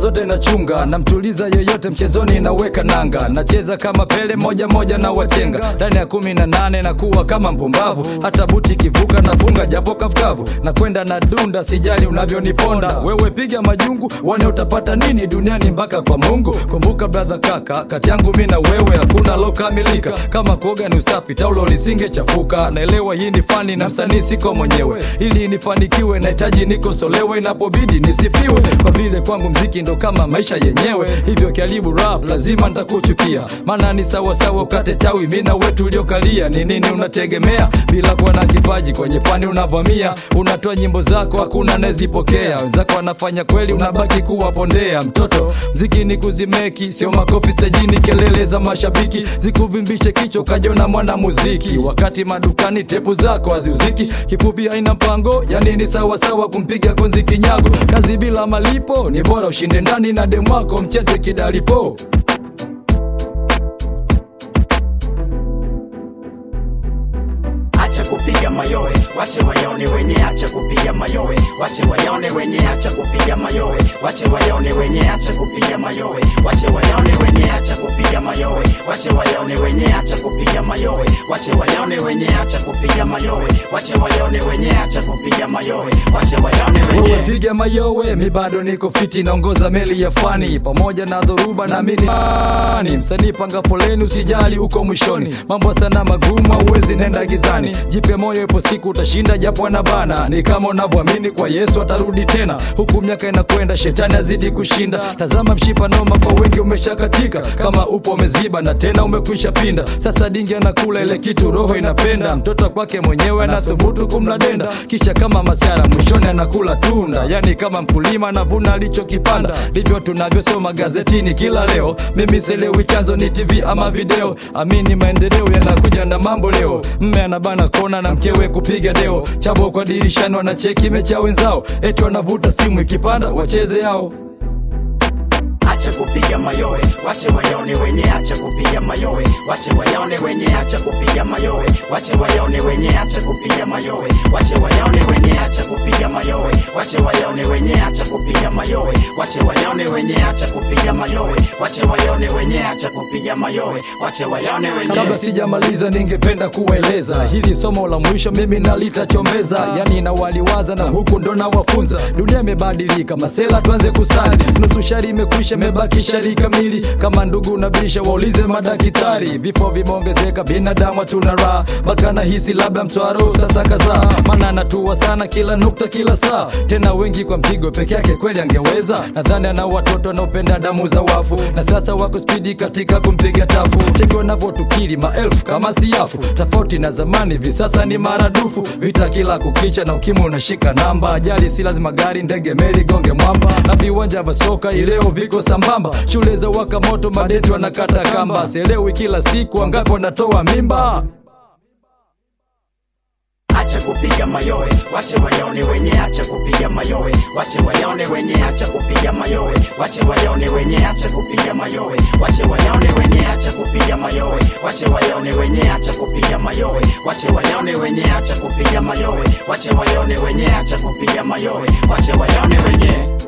zote nachunga, namtuliza yoyote mchezoni, naweka nanga, nacheza kama Pele moja moja na wachenga ndani ya kumi na nane na kuwa kama mpumbavu, hata buti kivuka nafunga japo kavukavu, na kwenda na dunda, sijali unavyoniponda wewe, piga majungu uone utapata nini duniani mpaka kwa Mungu. Kumbuka brother, kaka, kati yangu mi na wewe hakuna lokamilika, kama kuoga ni usafi, taulo lisingechafuka. Naelewa hii ni fani na msanii siko mwenyewe, ili nifanikiwe nahitaji nikosolewe, inapobidi nisifiwe, kwa vile kwangu mziki ndo kama maisha yenyewe. Hivyo karibu rap, lazima nitakuchukia, maana ni sawasawa ukate tawi, mi na wewe tuliokalia. Ni nini unategemea bila kuwa na kipaji kwenye fani? Unavamia, unatoa nyimbo zako, hakuna anayezipokea. Wenzako wanafanya kweli, unabaki kuwapondea. Mtoto, mziki ni kuzimeki, sio makofi stajini, kelele za mashabiki zikuvimbishe kichwa ukajiona mwana muziki, wakati madukani tepu zako haziuziki. Kifupi haina mpango, yani ni sawasawa kumpiga konzi kinyago. Kazi bila malipo ni bora ushinde ndani na demu wako mcheze kidalipo. Acha kupiga mayowe, wache wayaone wenye, acha kupiga mayowe, wache wayaone wenye, acha kupiga mayowe, wache wayaone wenye, acha kupiga mayowe, wache wayaone wenye, acha kupiga mayowe, wache wayaone wenye, acha kupiga mayowe, wache wayaone wenye, acha kupiga mayowe, wache wayaone wenye, acha kupiga mayowe, wache wayaone wenye. Wewe piga mayowe, mi bado niko fiti, naongoza meli ya fani pamoja na dhoruba na mini ni msanii, panga foleni, usijali uko mwishoni. Mambo sana magumu, hauwezi nenda gizani. Jipe moyo, ipo siku utashinda, japo anabana. Ni kama unavyoamini kwa Yesu atarudi tena, huku miaka inakwenda, shetani azidi kushinda. Tazama mshipa noma, kwa wengi umeshakatika, kama upo umeziba na tena umekwisha pinda. Sasa dingi anakula ile kitu roho inapenda, mtoto kwake mwenyewe anathubutu kumla denda, kisha kama masiara mwishoni anakula tunda, yani kama mkulima anavuna alichokipanda. Ndivyo tunavyosoma gazetini kila leo. Mimi sielewi chanzo ni TV ama video, amini maendeleo yanakuja na mambo leo. Mme anabana kona na mkewe kupiga deo, chabo kwa dirishani wanacheki mecha wenzao, eti wanavuta simu ikipanda wacheze yao. Acha kupiga mayowe, wache wayaone wenye, acha kupiga mayowe, wache wayaone wenye, acha kupiga mayowe, wache wayaone wenye, acha kupiga mayowe, wache wayaone wenye, acha kupiga mayowe, wache wayaone wenye, acha kupiga mayowe, wache wayaone wenye, acha kupiga mayowe, wache wayaone wenye, acha kupiga mayowe, wache wayaone wenye. Kabla sijamaliza, ningependa kuwaeleza hili somo la mwisho mimi nalitachombeza, yani nawaliwaza na huku ndo nawafunza. Dunia imebadilika, masela tuanze kusali, nusu shari imekwisha, imebaki shari kamili. Kama ndugu nabisha, waulize madaktari. Vifo vimeongezeka, binadamu hatuna raha, mpaka nahisi labda mtwaro sasa kazaa, maana anatua sana kila nukta, kila saa, tena wengi kwa mpigo peke yake, kweli angeweza. Nadhani ana watoto wanaopenda damu za wafu, na sasa wako spidi katika kumpiga tafu. Cheki wanavyotukiri maelfu kama siafu, tofauti na zamani, hivi sasa ni maradufu. Vita kila kukicha na ukimwi unashika namba, ajali si lazima gari, ndege, meli gonge mwamba, na viwanja vya soka ileo viko sambamba. Shule za waka moto, madeti wanakata kamba, sielewi kila siku wangapi wanatoa mimba. Acha kupiga mayowe, wache wayaone wenye, acha kupiga mayowe, wache wayaone wenye, acha kupiga mayowe, wache wayaone wenye, acha kupiga mayowe, wache wayaone wenye, acha kupiga mayowe, wache wayaone wenye, acha kupiga mayowe, wache wayaone wenye, acha kupiga mayowe, wache wayaone wenye, acha kupiga mayowe, wache wayaone wenye.